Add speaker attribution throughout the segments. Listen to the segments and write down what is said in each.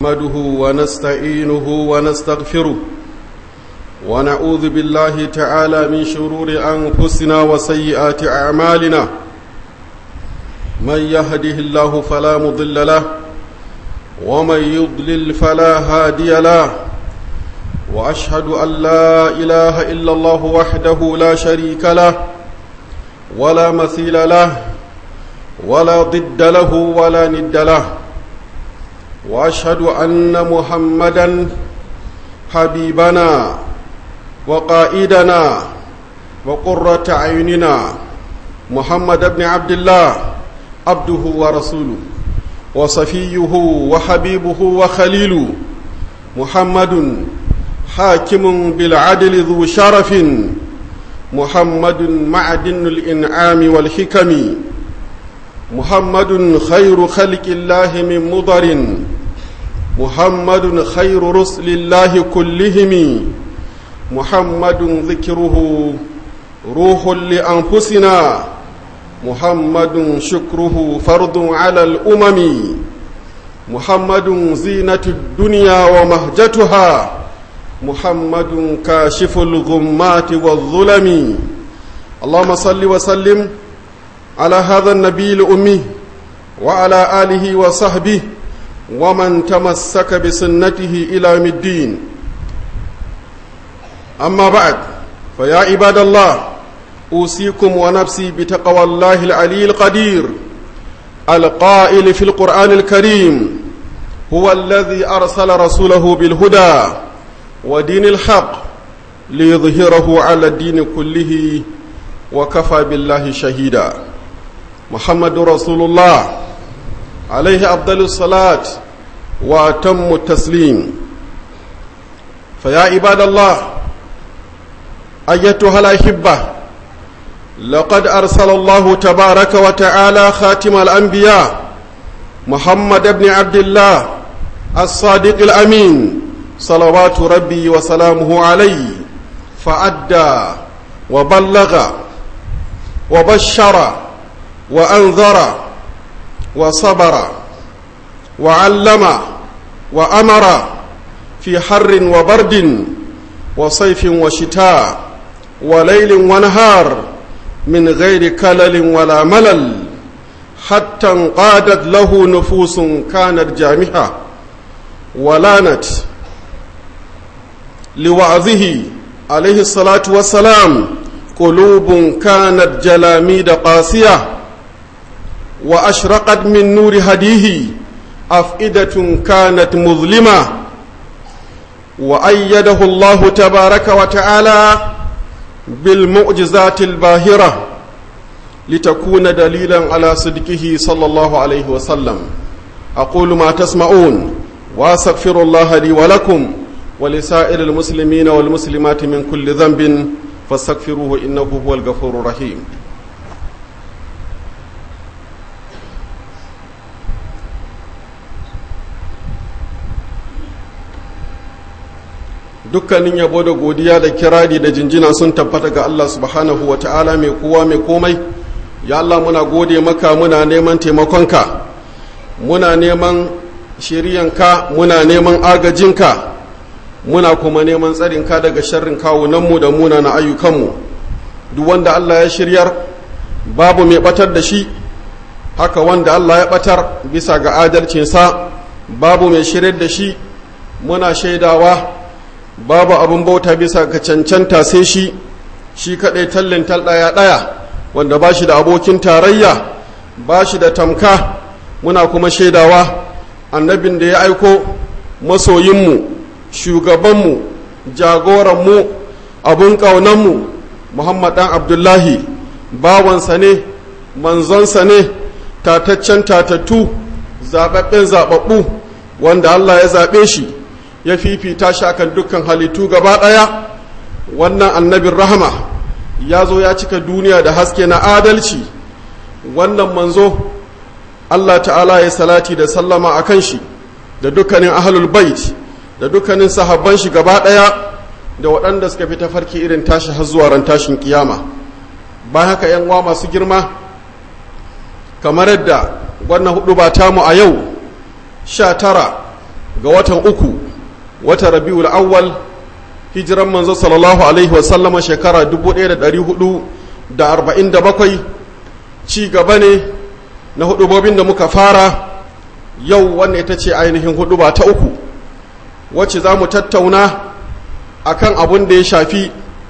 Speaker 1: نحمده ونستعينه ونستغفره ونعوذ بالله تعالى من شرور أنفسنا وسيئات أعمالنا من يهده الله فلا مضل له ومن يضلل فلا هادي له وأشهد أن لا إله إلا الله وحده لا شريك له ولا مثيل له ولا ضد له ولا ند له واشهد ان محمدا حبيبنا وقائدنا وقره عيننا محمد بن عبد الله عبده ورسوله وصفيه وحبيبه وخليله محمد حاكم بالعدل ذو شرف محمد معدن الانعام والحكم محمد خير خلق الله من مضر محمد خير رسل الله كلهم محمد ذكره روح لأنفسنا محمد شكره فرض على الأمم محمد زينة الدنيا ومهجتها محمد كاشف الغمات والظلم اللهم صل وسلم على هذا النبي الأمي وعلى آله وصحبه ومن تمسك بسنته إلى يوم الدين أما بعد فيا عباد الله أوصيكم ونفسي بتقوى الله العلي القدير القائل في القرآن الكريم هو الذي أرسل رسوله بالهدى ودين الحق ليظهره على الدين كله وكفى بالله شهيدا محمد رسول الله عليه أفضل الصلاة وأتم التسليم فيا عباد الله أيتها الأحبة لقد أرسل الله تبارك وتعالى خاتم الأنبياء محمد بن عبد الله الصادق الأمين صلوات ربي وسلامه عليه فأدى وبلغ وبشر وأنذر وصبر وعلم وأمر في حر وبرد وصيف وشتاء وليل ونهار من غير كلل ولا ملل حتى انقادت له نفوس كانت جامحة ولانت لوعظه عليه الصلاة والسلام قلوب كانت جلاميد قاسية وأشرقت من نور هديه أفئدة كانت مظلمة وأيده الله تبارك وتعالى بالمعجزات الباهرة لتكون دليلا على صدقه صلى الله عليه وسلم أقول ما تسمعون وأستغفر الله لي ولكم ولسائر المسلمين والمسلمات من كل ذنب فاستغفروه إنه هو الغفور الرحيم dukkanin yabo da godiya da kirari da jinjina sun tabbata ga Allah subhanahu wa ta'ala mai kowa mai komai ya Allah muna gode maka muna neman taimakonka muna neman shiriyanka muna neman agajinka muna kuma neman tsarinka daga sharrin kawunanmu da muna na ayyukanmu duk wanda Allah ya shiryar babu mai batar da shi haka wanda Allah ya batar bisa ga adalcinsa babu mai shiryar da shi muna shaidawa babu abin bauta bisa ga cancanta sai shi shi kaɗai tallin ɗaya ɗaya wanda ba shi da abokin tarayya ba shi da tamka muna kuma shaidawa annabin da ya aiko masoyinmu shugabanmu jagoranmu abun ƙaunanmu muhammad ɗan abdullahi bawansa ne manzonsa ne tataccen tatattu zaɓaɓɓen zaɓaɓɓu wanda allah ya zaɓe shi ya fifita shi akan dukkan halittu gaba ɗaya wannan annabin rahama ya zo ya cika duniya da haske na adalci wannan manzo Allah ta'ala ya salati da sallama a kan shi da dukkanin ahlul bait da dukkanin sahabban shi gaba ɗaya da waɗanda suka fi tafarki irin tashi har zuwa ran tashin kiyama bayan haka yan uwa masu girma kamar yadda wannan hudu ba tamu a yau sha tara ga watan uku watan rabiul awwal hijiran manzo sallallahu alaihi wasallama shekara 1447 ci gaba ne na hudubobin da muka fara yau wannan ita ce ainihin huduba ta uku wacce za mu tattauna akan abun da ya shafi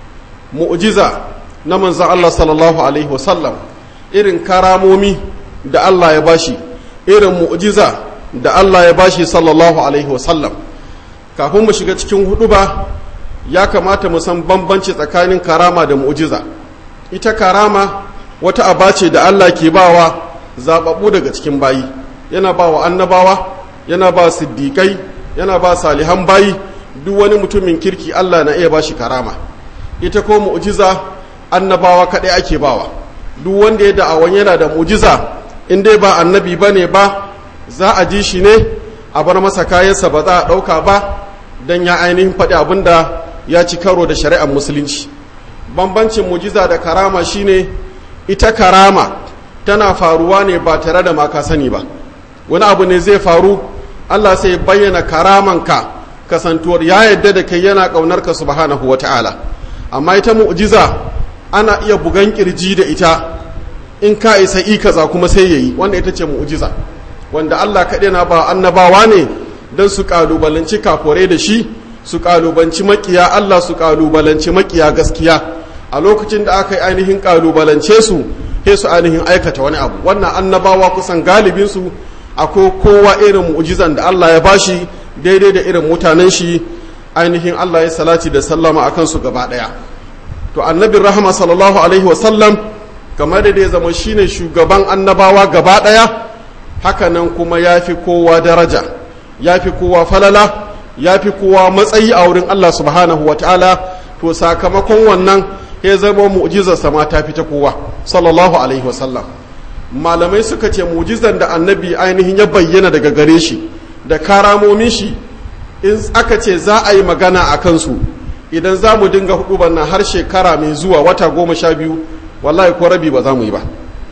Speaker 1: mu'jiza na manzan Allah sallallahu alaihi wasallam irin karamomi da Allah ya bashi irin mu'jiza da Allah ya bashi sallallahu alaihi wasallam kafin mu shiga cikin huduba ya kamata mu san bambanci tsakanin karama da mu'jiza ita karama wata aba ce da Allah ke bawa zababbu daga cikin bayi yana bawa annabawa yana ba siddiƙai yana ba salihan bayi duk wani mutumin kirki Allah na iya bashi karama ita ko mu'jiza annabawa kaɗai ake bawa duk wanda ya da'awan yana da mu'jiza in dai ba annabi bane ba za a ji shi ne a bar masa kayansa ba za a ɗauka ba don ya ainihin faɗi abin da ya ci karo da shari'ar musulunci bambancin mujiza da karama shine ita karama tana faruwa ne ba tare da maka sani ba wani abu ne zai faru allah sai bayyana karamanka kasantuwar ya yadda da kai yana ƙaunar ka subhanahu wa ta'ala amma ita mu'jiza ana iya bugan kirji da ita in ka isa ikaza kuma sai yayi wanda ita ce mu'jiza wanda allah kaɗai na ba annabawa ne don su ƙalubalanci kafore da shi su kalubanci makiya Allah su kalubalanci makiya gaskiya a lokacin da aka yi ainihin kalubalance su he su ainihin aikata wani abu wannan annabawa kusan galibin su akwai kowa irin mu'jizan da Allah ya bashi daidai da irin mutanen shi ainihin Allah ya salati da sallama akan su gaba daya to annabin rahama sallallahu alaihi wa sallam kamar da ya zama shine shugaban annabawa gaba daya hakanan kuma yafi kowa daraja yafi kowa falala ya fi kowa matsayi a wurin Allah subhanahu wa ta'ala to sakamakon wannan ya zama mu'jizarsa ma ta fi ta kowa sallallahu alaihi wasallam malamai suka ce mu'jizar da annabi ainihin ya bayyana daga gare shi da karamomin shi in aka ce za a yi magana a kansu idan za mu dinga hudu nan har shekara mai zuwa wata goma sha biyu wallahi ko rabi ba za mu yi ba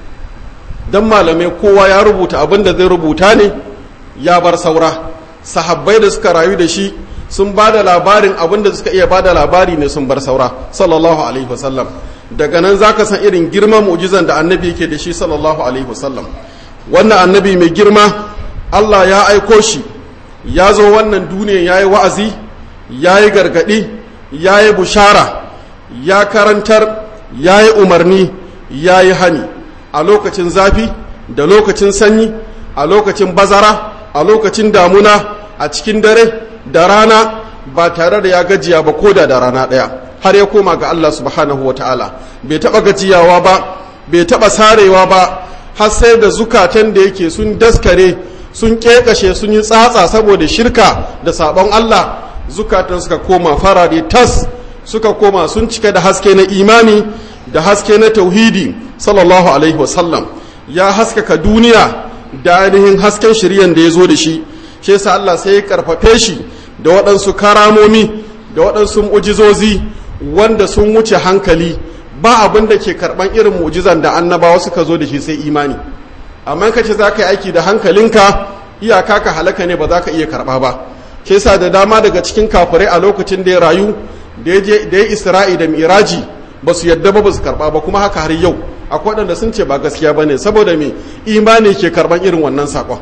Speaker 1: don malamai kowa ya rubuta abin da zai rubuta ne ya bar saura sahabbai da suka rayu da shi sun ba da labarin abin da suka iya ba da labari ne sun bar saura sallallahu alaihi wasallam daga nan za ka san irin girman mu'jizan da annabi yake da shi sallallahu alaihi wasallam wannan annabi mai girma allah ya aiko shi ya zo wannan duniya ya yi wa'azi ya yi gargaɗi ya yi bushara ya karantar ya yi umarni ya yi hani a lokacin zafi da lokacin sanyi a lokacin bazara a lokacin damuna a cikin dare da rana ba tare da ya gajiya ba ko da da rana ɗaya har ya koma ga Allah subhanahu wa ta'ala bai taɓa gajiyawa ba bai taɓa sarewa ba har sai da zukatan da yake sun daskare sun ƙeƙashe sun yi tsatsa saboda shirka da sabon Allah zukatan suka koma farare tas suka koma sun cika da haske na imani da haske na tauhidi sallallahu alaihi wasallam ya haskaka duniya da ainihin hasken shiryan da ya zo da shi shi yasa Allah sai ya karfafe shi da waɗansu karamomi da waɗansu mu'jizozi wanda sun wuce hankali ba abin da ke karɓan irin mu'jizan da annabawa suka zo da shi sai imani amma ka ce za ka yi aiki da hankalinka iyaka ka halaka ne ba za ka iya karɓa ba shi yasa da dama daga cikin kafirai a lokacin da ya rayu da ya isra'i da miraji ba su yadda ba ba su karɓa ba kuma haka har yau akwai waɗanda sun ce ba gaskiya ba ne saboda me imani ke karɓar irin wannan saƙon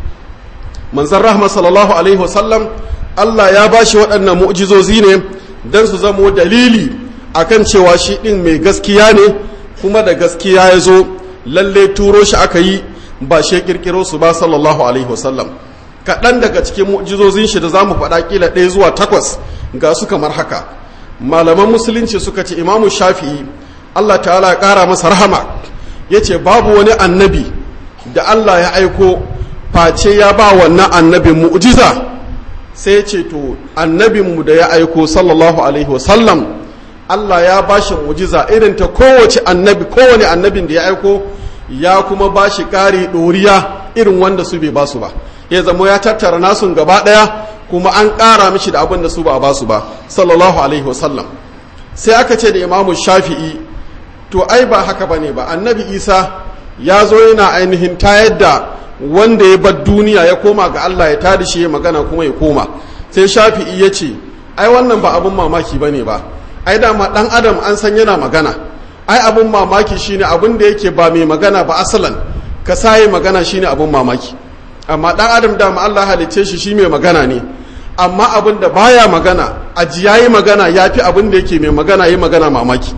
Speaker 1: manzan rahama sallallahu alaihi wasallam allah ya ba shi waɗannan mu'jizozi ne don su zamo dalili akan cewa shi ɗin mai gaskiya ne kuma da gaskiya ya zo lalle turo shi aka yi ba shi ƙirƙiro su ba sallallahu alaihi wasallam kaɗan daga cikin mu'jizozin shi da za mu faɗa ƙila ɗaya zuwa takwas ga su kamar haka malaman musulunci suka ce imamu shafi'i Allah ta'ala ya ƙara masa rahama ya ce babu wani annabi da Allah ya aiko face ya ba wannan annabin mu'jiza sai ce to annabinmu da ya aiko sallallahu alaihi wasallam Allah ya ba shi mu'jiza irin ta kowace annabi kowane annabin da ya aiko ya kuma ba shi ƙari ɗoriya irin wanda su bai ba su ba ya zama ya tattara nasun gaba ɗaya kuma an ƙara mishi da abin da su ba a ba su ba sallallahu alaihi wasallam sai aka ce da imamu shafi'i to ai ba haka bane ba annabi isa ya zo yana ainihin tayar da wanda ya bar duniya ya koma ga Allah ya tada shi ya magana kuma ya koma sai shafi'i ya ce ai wannan ba abin mamaki bane ba ai dama dan adam an san yana magana ai abin mamaki shine abin da yake ba mai magana ba asalan ka saye magana shine abin mamaki amma dan adam dama Allah halicce shi shi mai magana ne amma abin da baya magana aji yayi magana yafi abin da yake mai magana yi magana mamaki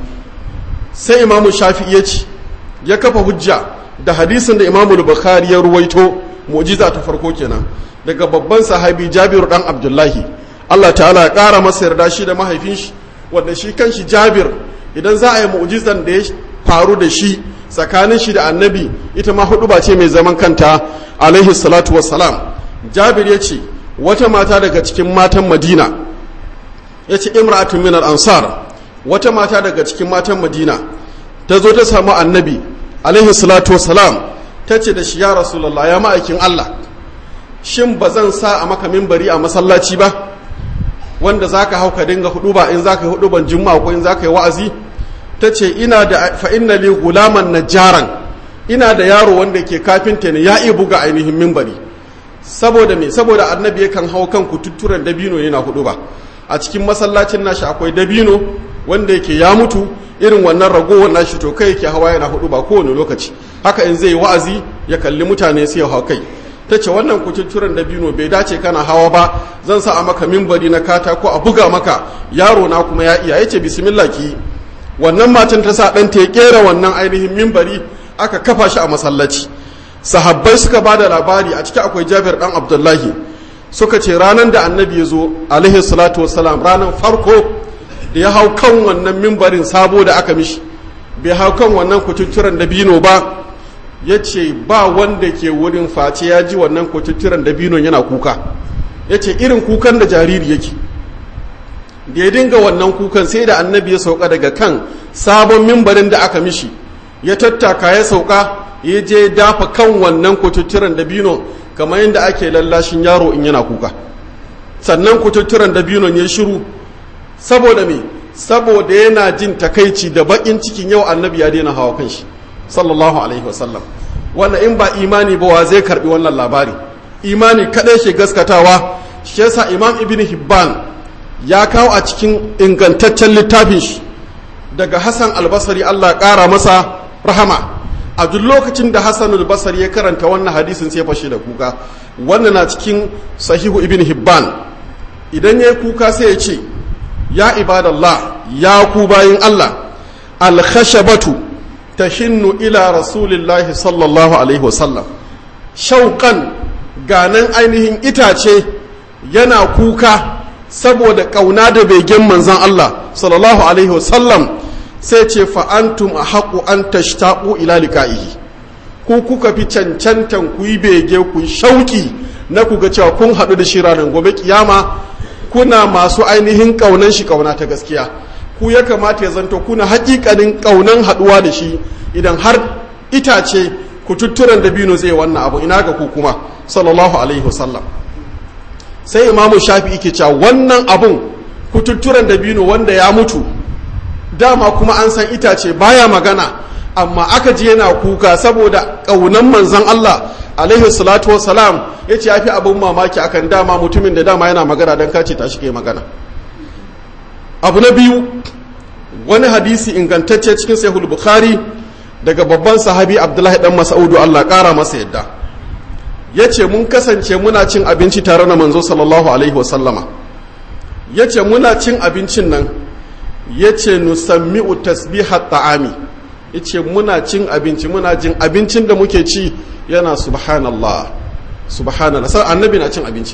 Speaker 1: sai imamu shafi'i ya ce ya kafa hujja da hadisin da imamu bukhari ya ruwaito mu'jiza ta farko kenan daga babban sahabi jabiru dan abdullahi Allah ta'ala ya kara masa yarda shi da mahaifin shi wanda shi kanshi jabir idan za a yi mu'jizan da ya faru da shi tsakanin shi da annabi ita ma hudu ba ce mai zaman kanta alaihi salatu wassalam jabir ya ce wata mata daga cikin matan madina ya ce imra'atun min ansar wata mata daga cikin matan madina ta zo ta samu annabi alaihi salatu wassalam ta ce da shi ya rasulallah ya ma'aikin allah shin ba zan sa a maka mimbari a masallaci ba wanda za ka hau ka dinga hudu ba in za ka yi hudu ban juma ko in za ka yi wa'azi ta ce ina da fa'inna li gulaman najjaran ina da yaro wanda ke kafinta ne ya iya buga ainihin mimbari saboda me saboda annabi yakan hau kan kututturen dabino yana hudu ba a cikin masallacin nashi akwai dabino wanda yake ya mutu irin wannan ragowar nashi to kai yake hawa yana hudu ba kowane lokaci haka in zai wa'azi ya kalli mutane sai ya hau kai ta ce wannan kututturen dabino bai dace kana hawa ba zan sa a maka mimbari na katako a buga maka yaro na kuma ya iya yace bismillah ki wannan matan ta sa ɗanta ya kera wannan ainihin mimbari aka kafa shi a masallaci sahabbai suka ba da labari a ciki akwai jabir dan abdullahi suka ce ranar da annabi ya zo alaihi salatu wasalam ranar farko da ya hau kan wannan mimbarin sabo da aka mishi bai hau kan wannan kututturen dabino ba ya ce ba wanda ke wurin face ya ji wannan kututturen dabinon yana kuka ya ce irin kukan da jariri yake da ya dinga wannan kukan sai da annabi ya sauka daga kan sabon mimbarin da aka mishi ya tattaka ya sauka ya je dafa kan wannan kututturen dabino kamar yadda ake lallashin yaro in yana kuka sannan kututturen dabinon ya shiru saboda me saboda yana jin takaici da bakin cikin yau annabi ya daina hawa kan shi sallallahu alaihi wasallam wannan in ba imani ba wa zai karbi wannan labari imani kadai ke gaskatawa shi yasa imam ibn hibban ya kawo a cikin ingantaccen littafin shi daga hassan albasari allah kara masa rahama a duk lokacin da hassan albasari ya karanta wannan hadisin sai fashe da kuka wannan na cikin sahihu ibn hibban idan ya yi kuka sai ya ce ya ibadallah ya ku bayin allah alkhashabatu tahinnu ila rasulillahi sallallahu alaihi wasallam shauƙan ganin ainihin itace yana kuka saboda ƙauna da begen manzan Allah sallallahu alaihi wasallam sai ce fa'antum a haƙu an tashtaƙu ila liƙa'ihi ku kuka fi cancantan ku yi bege ku shauƙi na ku ga cewa kun haɗu da shi ranar gobe kiyama kuna masu ainihin ƙaunan shi ƙauna ta gaskiya ku ya kamata ya zanto kuna haƙiƙanin ƙaunan haɗuwa da shi idan har itace ku tutturan dabino zai wannan abu ina ga ku kuma sallallahu alaihi wasallam sai imamu shafi ke cewa wannan abun kututturen dabino wanda ya mutu dama kuma an san itace baya magana amma aka ji yana kuka saboda ƙaunan manzan Allah alaihi salatu wasalam ya ce ya fi abin mamaki akan dama mutumin da dama yana magana don kace ta shi ke magana abu na biyu wani hadisi ingantacce cikin sahih bukhari daga babban sahabi abdullahi dan mas'udu Allah ƙara masa yadda ya ce mun kasance muna cin abinci tare na manzo sallallahu alaihi wasallama ya ce muna cin abincin nan ya ce nusammi'u tasbihat ta'ami ya ce muna cin abinci muna jin abincin da muke ci yana subhanallah subhanallah sai annabi na cin abinci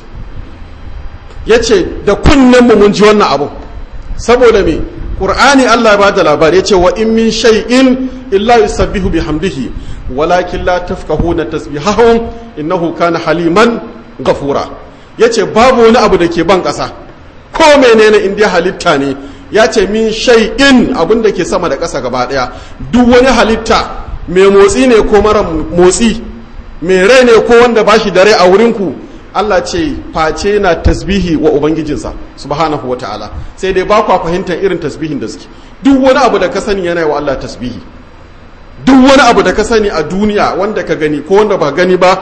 Speaker 1: ya ce da kunnen mun ji wannan abu saboda me qur'ani Allah ba da labari ya ce wa in min shay'in illa yusabbihu bihamdihi walakin la tafqahuna tasbihahum innahu kana haliman ghafura yace babu wani abu da ke ban ƙasa ko menene in dai halitta ne ya ce min shay'in abin da ke sama da ƙasa gaba ɗaya duk wani halitta mai motsi ne ko mara motsi mai rai ne ko wanda ba shi da rai a wurinku Allah ce face na tasbihi wa ubangijinsa subhanahu wa ta'ala sai dai ba kwa fahimtar irin tasbihin da suke duk wani abu da ka sani yana wa Allah tasbihi duk wani abu da ka sani a duniya wanda ka gani ko wanda ba gani ba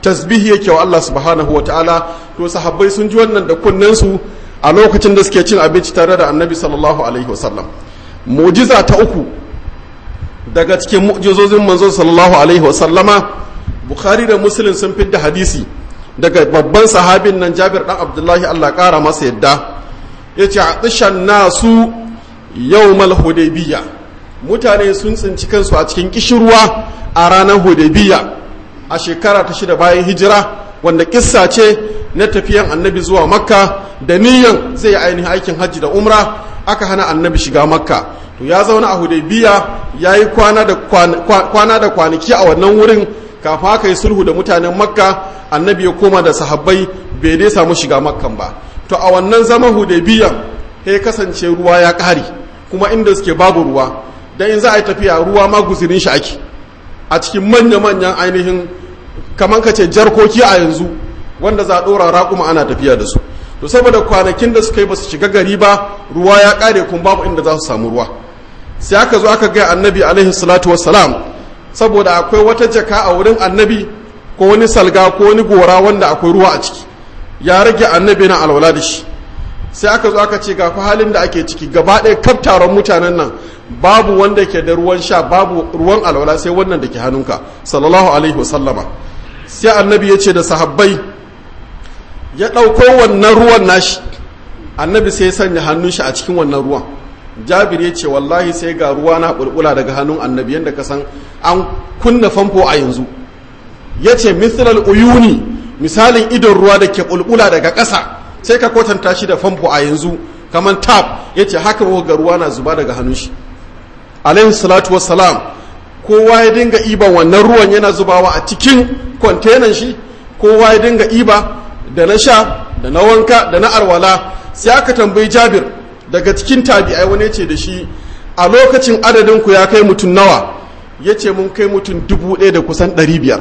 Speaker 1: tasbihi yake wa Allah subhanahu wa ta'ala to sahabbai sun ji wannan da kunnensu a lokacin da suke cin abinci tare da annabi sallallahu alaihi wasallam mu'jiza ta uku daga cikin mu'jizozin manzo sallallahu alaihi wasallama bukhari da muslim sun fidda hadisi daga babban sahabin nan jabir dan abdullahi Allah kara masa yadda yace atishan nasu yawmal hudaybiyya mutane sun tsinci kansu a cikin kishirwa a ranar hudaybiyya a shekara ta shida bayan hijira wanda kissa ce na tafiyan annabi zuwa makka da niyan zai yi ainihin aikin hajji da umra aka hana annabi shiga makka to ya zauna a hudaybiya ya yi kwana da kwanaki a wannan wurin kafin aka yi sulhu da mutanen makka annabi ya koma da sahabbai bai dai samu shiga makkan ba to a wannan zaman hudaybiya ya kasance ruwa ya ƙare kuma inda suke babu ruwa dan in za a yi tafiya ruwa ma guzirin shi ake a cikin manya-manyan ainihin kamar ka ce jarkoki a yanzu wanda za a ɗora raƙuma ana tafiya da su to saboda kwanakin da suka yi ba su shiga gari ba ruwa ya ƙare kun babu inda za su samu ruwa sai aka zo aka gaya annabi alaihi salatu wassalam saboda akwai wata jaka a wurin annabi ko wani salga ko wani gora wanda akwai ruwa a ciki ya rage annabi na alwala da shi sai aka zo aka ce ga fa halin da ake ciki gaba ɗaya kaf taron mutanen nan babu wanda ke da ruwan sha babu ruwan alwala sai wannan da ke hannunka sallallahu alaihi wasallama sai annabi ya ce da sahabbai ya ɗauko wannan ruwan nashi annabi sai ya sanya hannun shi a cikin wannan ruwan jabir ya ce wallahi sai ga ruwa na bulbula daga hannun annabi yadda ka san an kunna famfo a yanzu ya ce mithlal uyuni misalin idon ruwa da ke bulbula daga ƙasa sai ka kwatanta shi da famfo a yanzu kamar tap ya ce haka ga ruwa na zuba daga hannun shi alaihi salatu wassalam kowa ya dinga iban wannan ruwan yana zubawa a cikin kwantenan shi kowa ya dinga iba da na sha da na wanka da na arwala sai aka tambayi jabir daga cikin tabi'ai wani ce da shi a lokacin adadin ku ya kai mutum nawa ya ce mun kai mutum dubu ɗaya da kusan ɗari biyar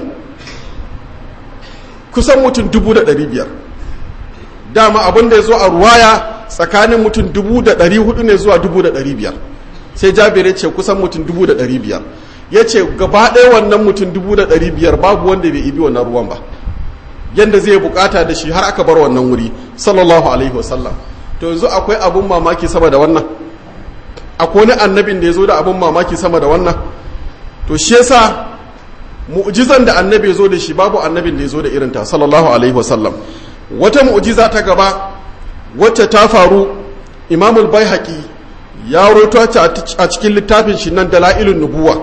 Speaker 1: kusan mutum dubu da ɗari biyar dama abin da ya zo a ruwaya tsakanin mutum dubu da ɗari hudu ne zuwa dubu da ɗari biyar sai jabir ya ce kusan mutum dubu da ɗari biyar ya ce gaba ɗaya wannan mutum dubu da ɗari biyar babu wanda bai ibi wannan ruwan ba yadda zai bukata da shi har aka bar wannan wuri sallallahu alaihi wasallam to yanzu akwai abun mamaki sama da wannan akwai wani annabin da ya zo da abun mamaki sama da wannan to shi yasa mu'jizan da annabi ya zo da shi babu annabin da ya zo da irinta sallallahu alaihi wasallam wata mu'jiza ta gaba wacce ta faru imamul baihaqi ya roto a cikin littafin shi nan dalailun nubuwa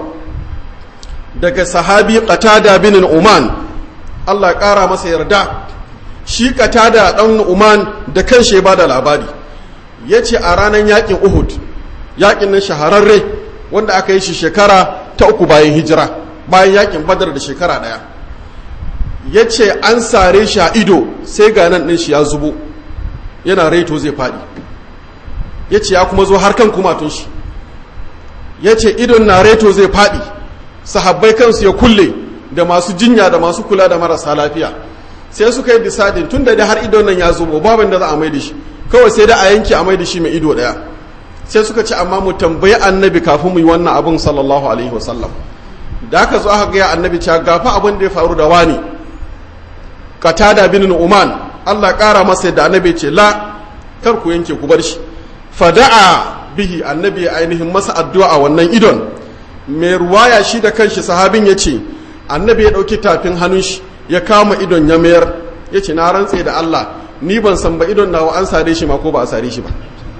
Speaker 1: daga sahabi qatada bin uman Allah ƙara masa yarda shi qatada dan uman da kanshi ya bada labari yace a ranar yakin Uhud yakin nan shahararre wanda aka yi shi shekara ta uku bayan hijira bayan yakin Badar da shekara daya yace an sare shi a ido sai ga nan din shi ya zubo yana raito zai fadi yace ya kuma zo har kan kumatun shi yace idon na raito zai fadi sahabbai kansu ya kulle da masu jinya da masu kula da marasa lafiya sai suka yi disadin tun da har idon nan ya zubo babin da za a mai da shi kawai sai da a yanke a mai da shi mai ido daya sai suka ce amma mu tambayi annabi kafin mu yi wannan abin sallallahu alaihi wasallam da aka zo aka gaya annabi cewa gafa abin da ya faru da wani katada bin uman Allah kara masa da annabi ce la kar ku yanke ku bar shi fada'a bihi annabi ainihin masa addu'a a wannan idon mai ruwaya shi da kanshi sahabin ya ce annabi ya ɗauki tafin hannun shi ya kama idon ya mayar ya ce na rantse da Allah ni ban san ba idon nawa an sare shi ma ko ba a sare shi ba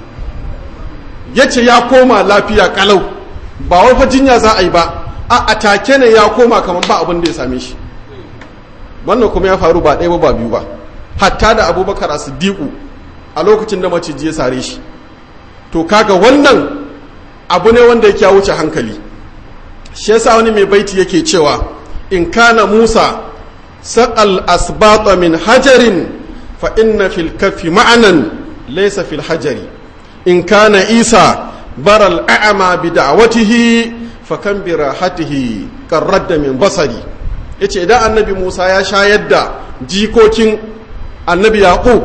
Speaker 1: ya ce ya koma lafiya kalau ba wai fa jinya za a yi ba a atake ne ya koma kamar ba abin da ya same shi wannan kuma ya faru ba ɗaya ba ba biyu ba hatta da abubakar a siddiƙu a lokacin da maciji ya sare shi to kaga wannan abu ne wanda yake ya wuce hankali shi yasa wani mai baiti yake cewa in kana musa saqal asbata min hajarin fa inna fil kafi ma'anan laysa fil hajari in kana isa baral a'ma bi da'watihi fa kan bi rahatihi qarradda min basari yace idan annabi musa ya shayar da jikokin annabi yaqub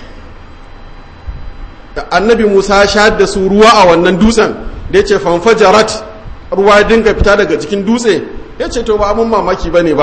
Speaker 1: annabi musa ya shayar da su ruwa a wannan dutsen da yace fanfajarat ruwa ya dinga fita daga cikin dutse ya ce to ba abin mamaki ba ne ba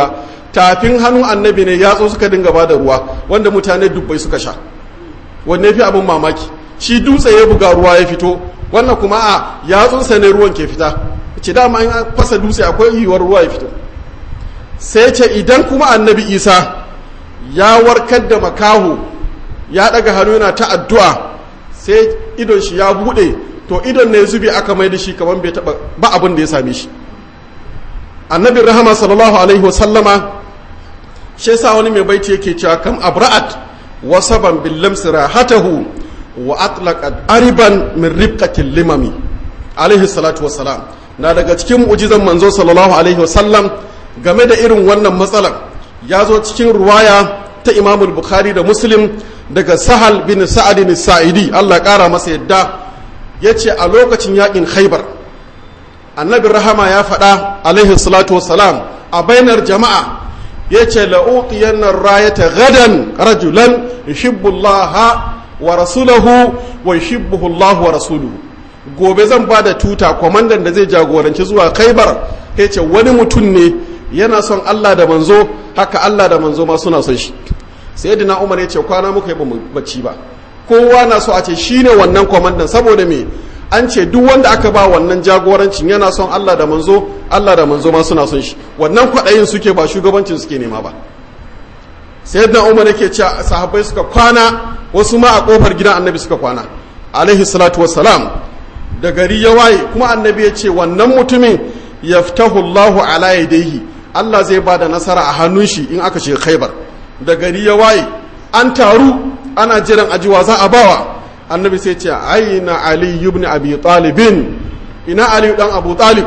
Speaker 1: tafin hannun annabi ne yatsu suka dinga ba da ruwa wanda mutane dubbai suka sha wanne fi abin mamaki shi dutse ya buga ruwa ya fito wannan kuma a yatsunsa ne ruwan ke fita ce dama in fasa dutse akwai yiwuwar ruwa ya fito sai ce idan kuma annabi isa ya warkar da makaho ya daga hannu yana ta addu'a sai idon shi ya bude to idon ne zube aka mai da shi kamar bai taba ba abin da ya same shi annabin rahama sallallahu alaihi wasallama shi yasa wani mai baiti yake cewa kam abra'at wasaban bil lamsi rahatahu wa atlaqat ariban min ribqatil limami alaihi salatu wassalam na daga cikin mu'jizan manzo sallallahu alaihi wasallam game da irin wannan matsalar ya zo cikin ruwaya ta Imam Bukhari da Muslim daga Sahal bin Sa'ad bin Sa'idi Allah kara masa yadda yace a lokacin yakin Khaibar annabi rahama ya faɗa alaihi salatu wassalam a bainar jama'a yace la'utiyanna rayata gadan rajulan yuhibbu Allah wa rasulahu wa yuhibbuhu Allah wa rasuluhu gobe zan ba da tuta kwamandan da zai jagoranci zuwa khaibar ya ce wani mutum ne yana son Allah da manzo haka Allah da manzo ma suna son shi sai dina umar ya ce kwana muka yi ba bacci ba kowa na so a ce shi ne wannan kwamandan saboda me an ce duk wanda aka ba wannan jagorancin yana son Allah da manzo Allah da manzo ma suna son shi wannan kwaɗayin suke ba shugabancin suke nema ba sai dina umar yake ce sahabbai suka kwana wasu ma a kofar gidan annabi suka kwana alaihi salatu wassalam da gari ya waye kuma annabi ya ce wannan mutumin yaftahu Allahu ala yadayhi Allah zai bada nasara a hannun shi in aka ce Khaibar da gari ya waye an taru ana jiran ajiwa za a bawa annabi sai ce aina ali ibn abi talibin ina ali dan abu talib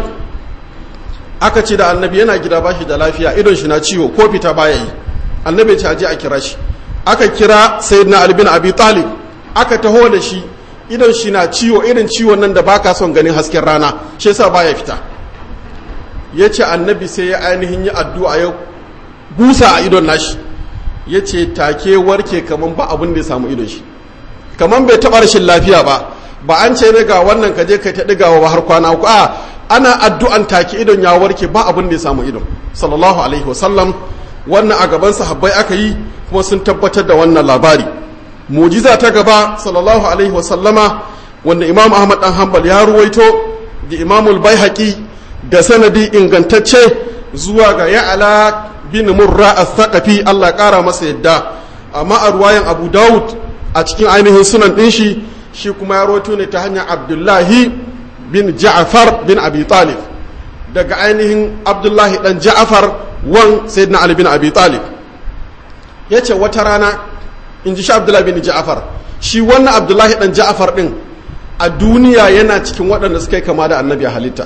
Speaker 1: aka ce da annabi yana gida bashi da lafiya idon shi na ciwo ko fita baya yi annabi ce aje a kira shi aka kira sayyidina ali bin abi talib aka taho da shi idon shi na ciwo irin ciwon nan da baka son ganin hasken rana shi yasa baya fita ya ce annabi sai ya ainihin yi addu'a ya busa a idon nashi ya ce take warke kaman ba abin da ya samu idon shi kaman bai taɓa rashin lafiya ba ba an ce ga wannan kaje kai ta ɗigawa ba har kwana uku a ana addu'an take idon ya warke ba abin da ya samu idon sallallahu alaihi wasallam wannan a gaban sahabbai aka yi kuma sun tabbatar da wannan labari mujiza ta gaba sallallahu alaihi wasallama wanda imam ahmad dan hanbal ya ruwaito da imamul baihaqi da sanadi ingantacce zuwa ga ya'ala bin murra as-saqafi Allah kara masa yadda amma a ruwayan abu daud a cikin ainihin sunan din shi shi kuma ya ruwaito ne ta hanyar abdullahi bin ja'far bin abi talib daga ainihin abdullahi dan ja'far wan sayyidina ali bin abi talib yace wata rana in ji shi abdullahi bin ja'afar shi wannan abdullahi dan ja'afar din a duniya yana cikin waɗanda suka yi kama da annabi a halitta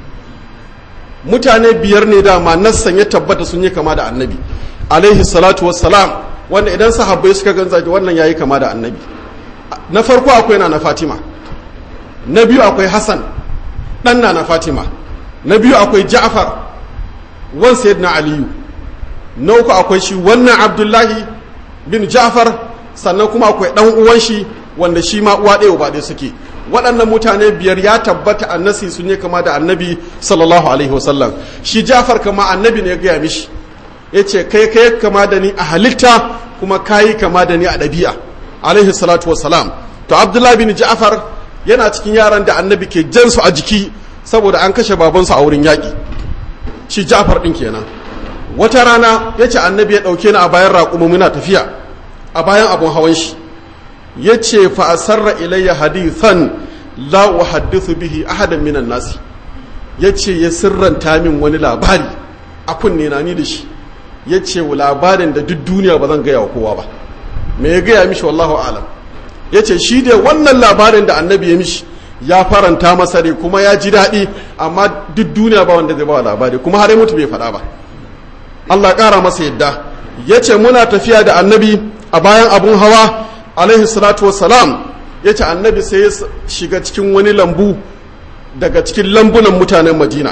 Speaker 1: mutane biyar ne dama nassan ya tabbata sun yi kama da annabi alaihi salatu wassalam wanda idan sahabbai suka ganza wannan yayi kama da annabi na farko akwai na na fatima na biyu akwai hassan ɗan na na fatima na biyu akwai ja'afar wan sayyidina aliyu na uku akwai shi wannan abdullahi bin Ja'far sannan kuma akwai dan uwan shi wanda shi ma uwa ɗaya ba ɗaya suke waɗannan mutane biyar ya tabbata annasi sun yi kama da annabi sallallahu alaihi wasallam shi Ja'far kama annabi ne ya gaya mishi ya ce kai kai kama da ni a halitta kuma kayi kama da ni a ɗabi'a alaihi salatu wasalam to abdullahi bin Ja'far yana cikin yaran da annabi ke jan su a jiki saboda an kashe babansu a wurin yaƙi shi Ja'far ɗin kenan wata rana ya ce annabi ya ɗauke ni a bayan raƙumu muna tafiya a bayan abun hawan shi ya ce fa'asarra ilayya hadithan la wa haddithu bihi ahadan minan nasi ya ce ya sirranta min wani labari a kunne na ni da shi ya ce labarin da duk duniya ba zan gaya wa kowa ba me ya gaya mishi wallahu alam ya ce shi dai wannan labarin da annabi ya mishi ya faranta masa rai kuma ya ji daɗi amma duk duniya ba wanda zai ba labari kuma har mutu bai faɗa ba Allah ƙara masa yadda ya ce muna tafiya da annabi a bayan abun hawa alaihi salatu wassalam ya ce annabi sai ya shiga cikin wani lambu daga cikin lambunan mutanen madina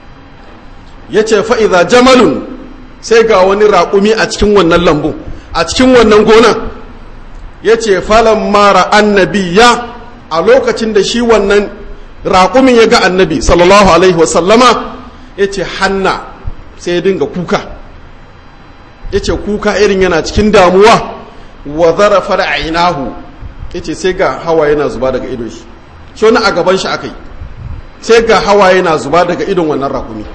Speaker 1: ya ce fa'iza jamalun sai ga wani raƙumi a cikin wannan lambu a cikin wannan gona ya ce falon mara annabi ya a lokacin da shi wannan raƙumin ya ga annabi sallallahu alaihi wasallama ya ce hanna sai ya dinga kuka yace kuka irin yana cikin damuwa wa zarafa da ainahu yace sai ga hawa yana zuba daga idon shi shi wani a gaban shi akai sai ga hawa yana zuba daga idon wannan raƙumi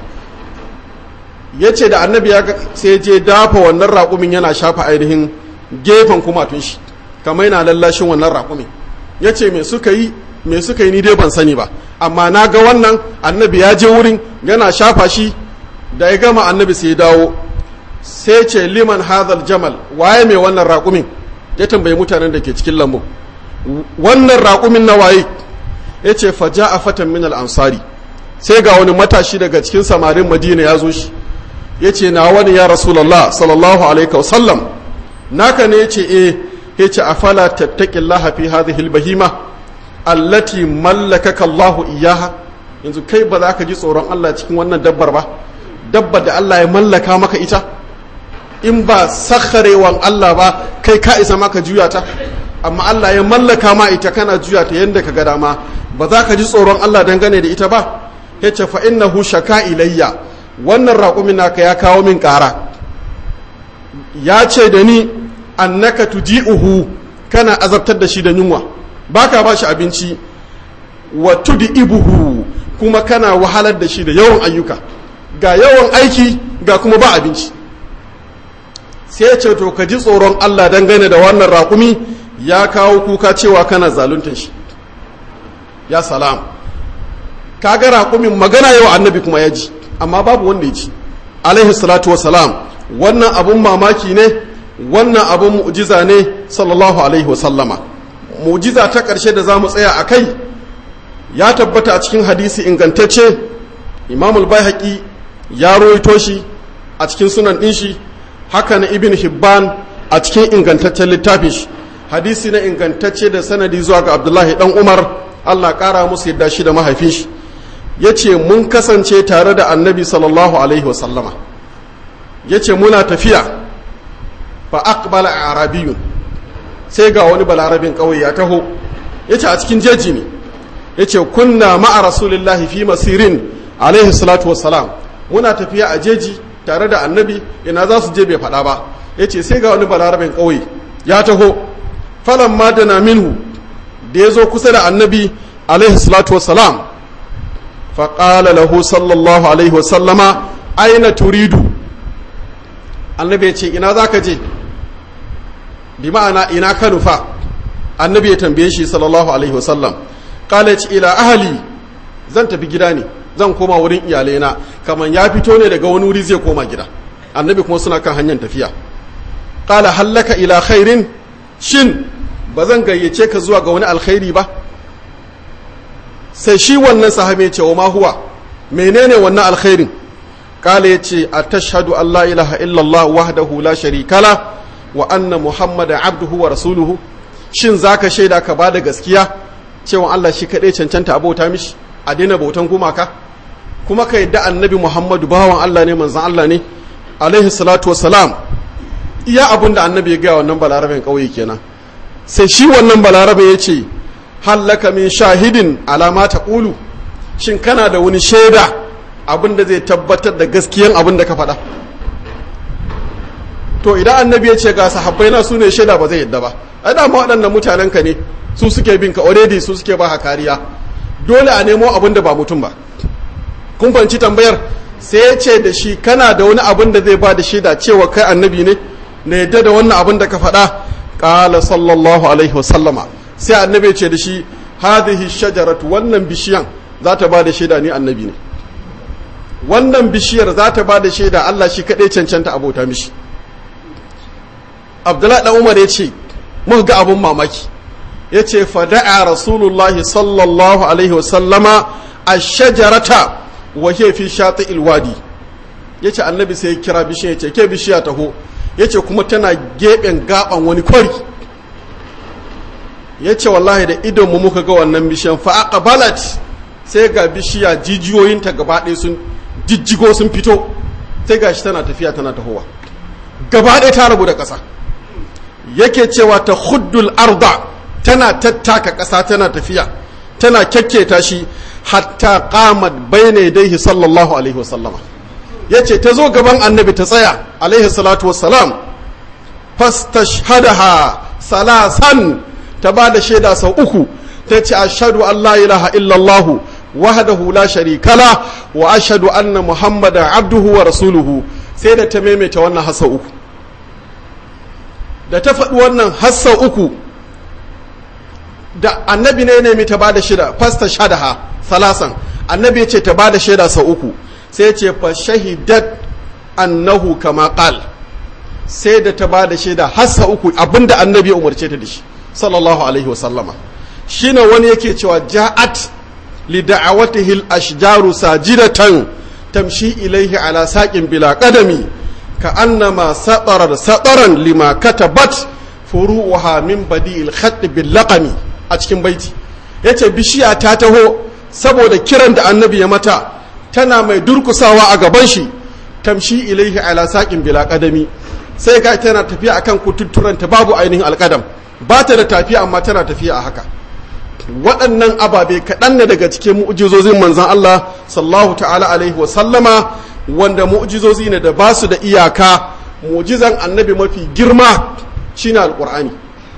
Speaker 1: yace da annabi ya sai je dafa wannan raƙumin yana shafa ainihin gefen kumatun shi kamar yana lallashin wannan raƙumin yace me suka yi me suka yi ni dai ban sani ba amma na ga wannan annabi ya je wurin yana shafa shi da ya gama annabi sai ya dawo sai ce liman hadhal jamal waye mai wannan raƙumin ya tambayi mutanen da ke cikin lambu wannan raƙumin na waye ya ce faja a fatan min ansari sai ga wani matashi daga cikin samarin madina ya zo shi ya ce na wani ya rasulallah sallallahu alaihi wasallam naka ne ya ce eh ya ce afala tattaqillaha fi hadhihi albahima allati mallakaka Allahu iyaha yanzu kai ba za ka ji tsoron Allah cikin wannan dabbar ba dabbar da Allah ya mallaka maka ita in ba sakharewan Allah ba kai ka isa maka juya ta amma Allah ya mallaka ma ita kana juya ta yanda ka ga dama ba za ka ji tsoron Allah dangane da ita ba yace fa innahu shaka ilayya wannan raƙumin naka ya kawo min ƙara ya ce da ni annaka tuji'uhu kana azabtar da shi da yunwa baka ba shi abinci wa tud'ibuhu kuma kana wahalar da shi da yawan ayyuka ga yawan aiki ga kuma ba abinci sai ce to ka ji tsoron Allah dangane da wannan raƙumi ya kawo kuka cewa kana zaluntar shi ya salam kaga raƙumin magana yawa annabi kuma ya ji amma babu wanda ya ji alaihi salatu wasalam wannan abun mamaki ne wannan abun mu'jiza ne sallallahu alaihi wasallama mu'jiza ta ƙarshe da za mu tsaya a kai ya tabbata a cikin hadisi ingantacce imamul bayhaqi ya roito shi a cikin sunan ɗin shi haka na ibn hibban a cikin ingantaccen littafin shi hadisi na ingantacce da sanadi zuwa ga abdullahi dan umar allah kara musu yadda shi da mahaifin shi ya ce mun kasance tare da annabi sallallahu alaihi wasallama ya ce muna tafiya fa aqbala arabiyun sai ga wani balarabin ƙauye ya taho ya ce a cikin jeji ne ya ce kunna ma'a rasulillahi fi masirin alaihi salatu wassalam muna tafiya a jeji tare da annabi ina za su je bai faɗa ba ya ce sai ga wani balarabin ƙauye ya taho falan ma da minhu da ya zo kusa da annabi alaihi salatu wassalam faƙala lahu sallallahu alaihi wasallama aina turidu annabi ya ce ina za ka je bi ma'ana ina ka nufa annabi ya tambaye shi sallallahu alaihi wasallam ƙala ce ila ahali zan tafi gida ne zan koma wurin iyalaina kamar ya fito ne daga wani wuri zai koma gida annabi kuma suna kan hanyar tafiya ƙala hallaka ila khairin shin ba zan gayyace ka zuwa ga wani alkhairi ba sai shi wannan sahabi ya ce wa ma huwa menene wannan alkhairin ƙala ya ce a tashhadu an la ilaha illallah wahdahu la sharika la wa anna muhammada abduhu wa rasuluhu shin zaka shaida ka bada gaskiya cewa Allah shi kaɗai cancanta abota mishi a daina bautan gumaka kuma ka yadda annabi muhammadu bawan allah ne manzan allah ne alaihi salatu wasalam iya abin da annabi ya gaya wannan balarabin ƙauye kenan sai shi wannan balarabe ya ce hallaka min shahidin alama ta ƙulu shin kana da wani shaida abin da zai tabbatar da gaskiyan abin da ka faɗa to idan annabi ya ce ga sahabbai na su ne shaida ba zai yadda ba ai dama waɗannan mutanen ka ne su suke bin ka already su suke ba kariya dole a nemo abin da ba mutum ba kun fanci tambayar sai ya ce da shi kana da wani abin da zai ba da shaida cewa kai annabi ne na yadda da wannan abin da ka faɗa ƙala sallallahu alaihi wasallama sai annabi ce da shi hadhihi shajaratu wannan bishiyan za ta ba da shaida ni annabi ne wannan bishiyar za ta ba da shaida Allah shi kaɗai cancanta abota mishi abdullahi ɗan umar ya ce muka ga abin mamaki ya ce fada'a rasulullahi sallallahu alaihi wasallama a shajarata wa ke fi shata ilwadi ya ce annabi sai ya kira bishiya ya ce ke bishiya taho ya ce kuma tana geɓen gaɓan wani kwari ya ce wallahi da idonmu muka ga wannan bishiyan fa'aƙa balat sai ga bishiya jijiyoyinta gaba ɗaya sun jijjigo sun fito sai ga shi tana tafiya tana tahowa gaba ɗaya ta rabu da ƙasa yake cewa ta huddul arda tana tattaka ƙasa tana tafiya tana kyakketa shi hatta qamat bayna yadayhi sallallahu alaihi wasallama ya ce ta zo gaban annabi ta tsaya alaihi salatu wassalam fastashhadaha salasan ta ba da shaida sau uku ta ce ashadu an la ilaha illallahu wahdahu la sharika la wa ashhadu anna muhammadan abduhu wa rasuluhu sai da ta maimaita wannan hassa uku da ta faɗi wannan hassa uku da annabi ne nemi ta bada shida fasta shadaha salasan annabi ce ta bada shaida sau uku sai ce fa shahidat annahu kama qal sai da ta bada shaida hassa uku abinda annabi ya umarce ta da shi sallallahu alaihi wasallama shine wani yake cewa ja'at li da'awatihi al-ashjaru sajidatan tamshi ilaihi ala saqin bila qadami ka annama satarar sataran lima katabat furu'uha min badi'il khatt bil laqami a cikin baiti yace bishiya ta taho saboda kiran da annabi ya mata tana mai durkusawa a gaban shi tamshi ilaihi ala saqin bila qadami sai ga tana tafiya akan kututturanta babu ainihin alqadam ba ta da tafiya amma tana tafiya a haka waɗannan ababe kaɗan ne daga cikin mu'jizozin manzan Allah sallallahu ta'ala alaihi wasallama wanda mu'jizozi ne da ba su da iyaka mu'jizan annabi mafi girma shine alƙur'ani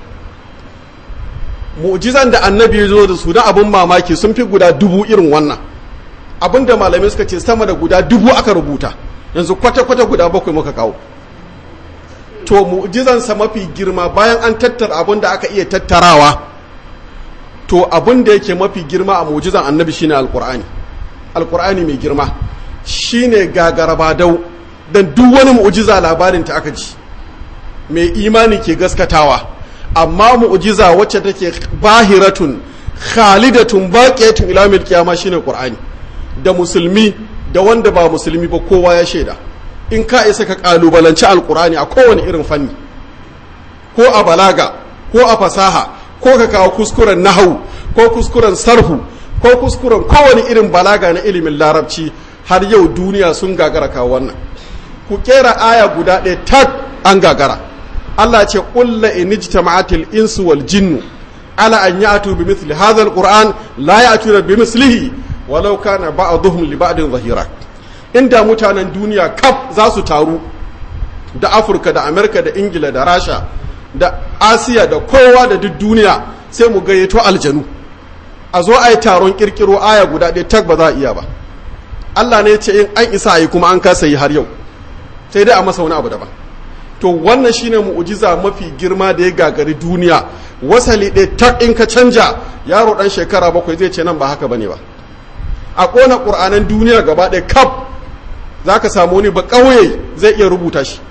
Speaker 1: mu'jizan da annabi ya zo da su na abin mamaki sun fi guda dubu irin wannan abin da malamai suka ce sama da guda dubu aka rubuta yanzu kwata-kwata guda bakwai muka kawo to mu'jizansa mafi girma bayan an tattara abin da aka iya tattarawa to abin da yake mafi girma a mu'jizan annabi shine alqur'ani alqur'ani mai girma shine gagarabadau dan duk wani mu'jiza labarin ta aka ji mai imani ke gaskatawa amma mu'jiza wacce take bahiratun khalidatun baqiyatun ila mil qiyama shine qur'ani da musulmi da wanda ba musulmi ba kowa ya shaida in ka isa ka kalubalanci alqur'ani a kowane irin fanni ko a balaga ko a fasaha ko ka kawo kuskuren nahawu ko kuskuren sarhu ko kuskuren kowane irin balaga na ilimin larabci har yau duniya sun gagara kawo wannan ku kera aya guda ɗaya tak an gagara Allah ce ƙulla inijtama'atil insu wal jinnu ala an ya'tu bi mithli hadha alquran la ya'tuna bi mislihi walau kana ba'dhum li ba'din zahira inda mutanen duniya kaf za su taru da Afirka da Amerika da Ingila da Rasha da Asiya da kowa da duk duniya sai mu gayyato aljanu a zo a yi taron kirkiro aya guda ɗaya tak ba za a iya ba Allah ne ce in an isa yi kuma an kasa yi har yau sai dai a masa wani abu daban to wannan shine mu'ujiza mafi girma da ya gagari duniya wasali ɗaya tak in ka canja yaro ɗan shekara bakwai zai ce nan ba haka bane ba a ƙona ƙur'anan duniya gaba ɗaya kaf za ka samu wani ba ƙauye zai iya rubuta shi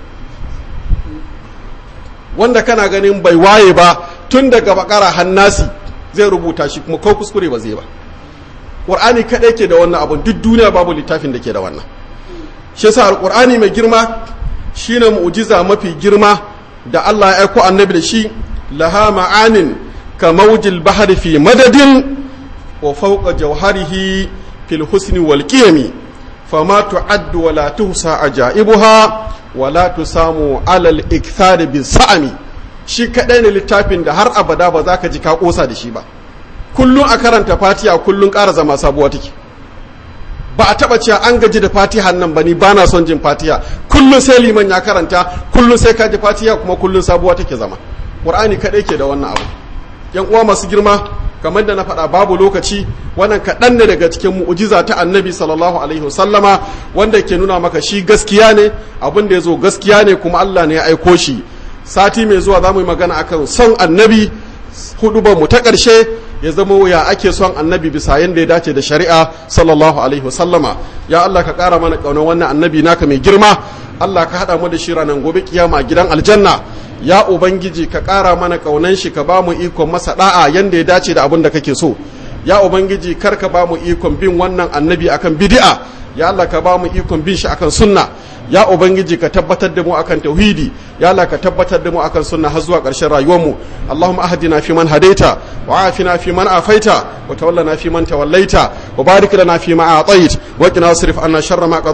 Speaker 1: wanda kana ganin bai waye ba tun daga bakara hannasi zai rubuta shi kuma ko kuskure ba zai ba ƙur'ani kaɗai ke da wannan abun duk duniya babu littafin da ke da wannan shi yasa alƙur'ani mai girma shine mu'jiza mafi girma da Allah ya aiko annabi da shi laha ma'anin ka mawjil bahri fi madadin wa fawqa jawharihi fil husni wal qiyami fama tu'addu wa la tuhsa ajaibuha wa la tusamu alal ikthar bis sa'ami shi kadai ne littafin da har abada ba za ka ji ka kosa da shi ba kullun a karanta fatiha kullun ƙara zama sabuwa take ba a taba cewa an gaji da fatihan nan ba ni ba na son jin fatiha kullum sai liman ya karanta kullum sai ka ji fatiha kuma kullum sabuwa take zama qur'ani kadai ke da wannan abu yan uwa masu girma kamar da na faɗa babu lokaci wannan kaɗan ne daga cikin mu'jiza ta annabi sallallahu alaihi wasallama wanda ke nuna maka shi gaskiya ne abin da ya zo gaskiya ne kuma Allah ne ya aiko shi sati mai zuwa za mu yi magana akan son annabi hudu mu ta ƙarshe ya zama ya ake son annabi bisa yadda ya dace da shari'a sallallahu alaihi wasallama ya Allah ka ƙara mana ƙaunar wannan annabi naka mai girma Allah ka haɗa mu da shi ranar gobe kiyama gidan aljanna ya ubangiji ka ƙara mana ƙaunan shi ka ba mu ikon masa da'a yadda ya dace da abin da kake so ya ubangiji kar ka ba mu ikon bin wannan annabi akan bid'a ya Allah ka ba mu ikon bin shi akan sunna ya ubangiji ka tabbatar da mu akan tauhidi ya Allah ka tabbatar da mu akan sunna har zuwa ƙarshen rayuwarmu Allahumma ahdina fi man hadaita wa afina fi man afaita wa tawallana fi man tawallaita wa barik lana fi ma a'tait wa qina wasrif anna sharra ma qadait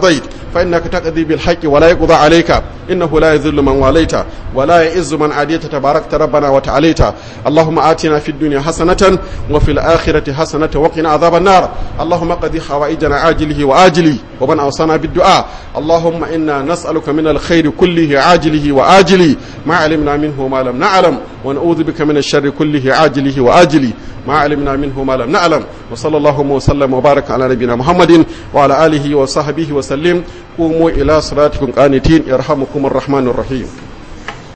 Speaker 1: فإنك تقضي بالحق ولا يقضى عليك إنه لا يذل من واليت ولا يئز من عاديت تباركت ربنا وتعاليت اللهم آتنا في الدنيا حسنة وفي الآخرة حسنة وقنا عذاب النار اللهم قضي حوائجنا عاجله وآجله ومن أوصانا بالدعاء اللهم إنا نسألك من الخير كله عاجله وآجله ما علمنا منه وما لم نعلم ونعوذ بك من الشر كله عاجله وآجله ما علمنا منه ما لم نعلم وصلى الله وسلم وبارك على نبينا محمد وعلى آله وصحبه وسلم قوموا إلى صلاتكم قانتين يرحمكم الرحمن الرحيم